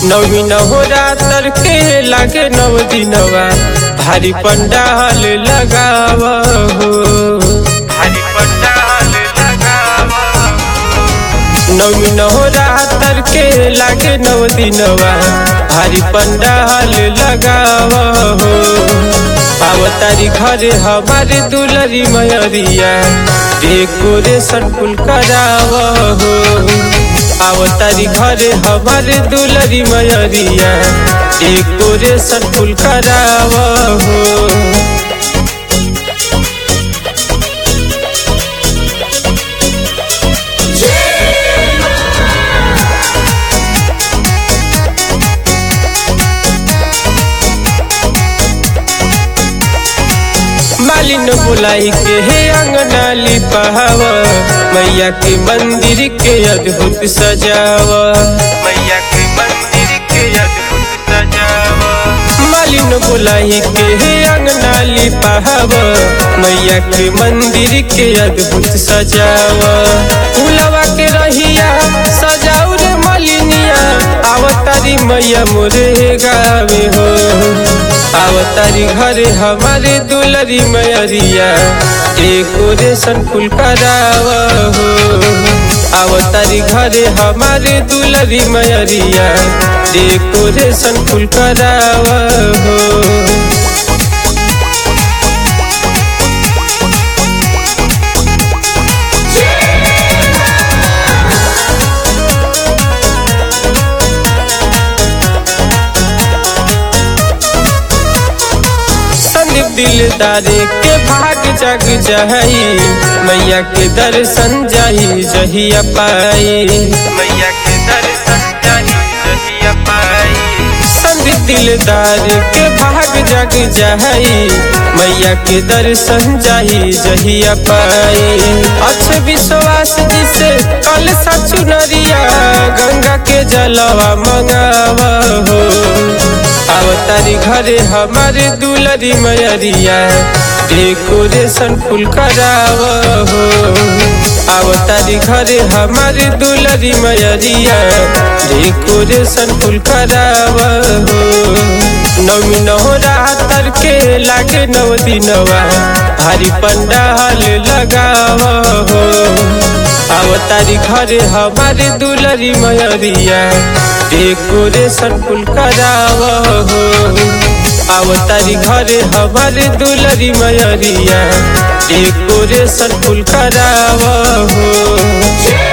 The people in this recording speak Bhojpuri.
नवी नहोरा तर के लागे नव दिनवा भारी पंडाल लगाव हो भारी पंडाल लगाव नवी नहोरा तर के लागे नव दिनवा भारी पंडाल लगाव हो पावतारी घरे हमारे दुलरी मयरिया डेकोरेशन फुल कराव हो आवतारी घरे हमारे दुलरी मयरिया डेकोरेशन फुल कराव हो मालिन बुलाई के हे अंगना लिपाव मैया के मंदिर के अद्भुत सजाव मैया के मंदिर के अद्भुत सजाव मालिन बुलाई के हे अंगना लिपाव मैया के मंदिर के अद्भुत सजाव फूलवा के रहिया सजाऊ रे मलिनिया आवतारी मैया मोरे गावे हो आवतारी घरे हमारे दुलरी मयरिया डेकोरेशन फुल कराव हो आवतारी घरे हमारे दुलरी मयरिया डेकोरेशन फुल कराव हो संदीप दिलदारे के भाग जग जाई मैया के दर्शन जाई जहिया पाई मैया के दर्शन जाई जहिया पाई संदीप दिलदार के भाग जग जाई मैया के दर्शन जाई जहिया पाई अच्छे विश्वास जिसे कल सचु नरिया गंगा के जलवा मंगावा हो आवतारी घरे हमारे दुलरी मयरिया डेकोरेशन फुल कराव हो आवतारी घरे हमारे दुलरी मयरिया डेकोरेशन फुल कराव हो नवी नहोरा तर के लागे नव दिनवा भारी पंडाल लगाव हो आवतारी घरे हमारे दुलरी मयरिया डेकोरेशन फुल कराव हो आवतारी घरे हमारे दुलरी मयरिया डेकोरेशन फुल कराव हो